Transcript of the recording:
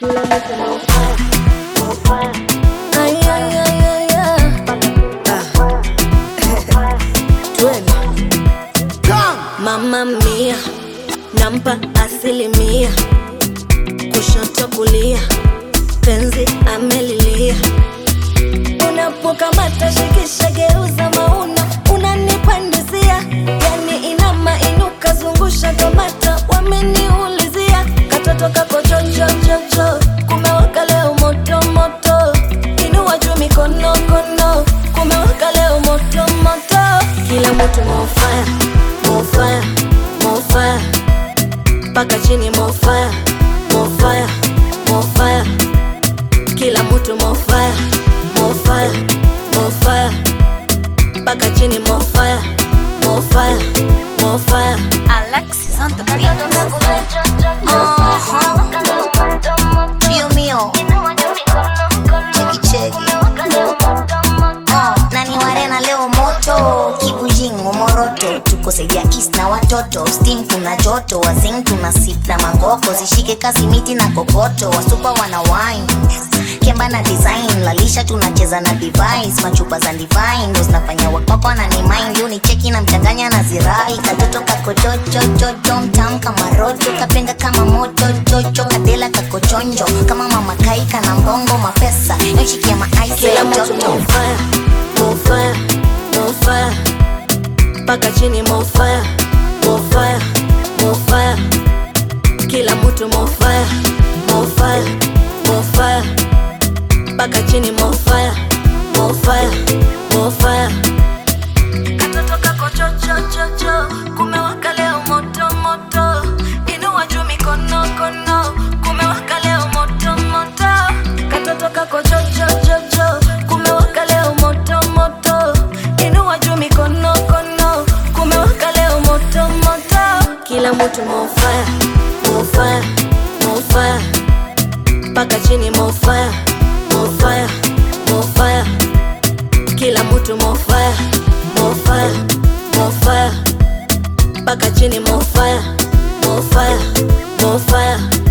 Ay, ay, ay, ay, ay. Ah. Twende. Mama mia nampa asilimia, kushoto kulia, penzi amelilia. Unapokamata shikisha, geuza mauna, unanipandizia yani inama inuka, zungusha kamata, wameniulizia katoto kako chochochocho, kumewaka leo moto moto, inua juu mikono kono, kumewaka leo moto moto, kila mtu mofaya mofaya mofaya mpaka chini mofaya mofaya mofaya kila mtu mofaya mofaya mofaya mpaka chini mofaya mofaya mofaya Alexis on the beat. Dio mio, cheki cheki. Oh, nani warena leo moto kibujingo moroto tuko saidia east na watoto steam kuna joto wazing tuna sip na mangoko zishike kazi miti na kokoto wasupa wana wine kemba na design lalisha tunacheza na device machupa za divine ndo zinafanya wakpakwa na ni mind leo ni cheki na mchanganya na zirai katoto kako chochochocho mtam kama roto kapenga kama moto chocho kadela kako chonjo kama mama kaika na mbongo mapesa yoshikia maaisi kila ya mtu joto mofaya mofaya mofaya mpaka chini mofaya mofaya mofaya kila mtu mofaya mofaya mofaya mpaka chini mofaya mofaya mofaya katoto kako chochochocho kumewaka leo moto moto inua juu mikono kono kumewaka leo moto moto katoto kako chochochocho kumewaka leo moto moto inua juu mikono kono kumewaka leo moto moto kila mtu mofaya mofaya mofaya mpaka chini mofaya mofaya mofaya kila mtu mofaya mofaya mofaya mpaka chini mofaya mofaya mofaya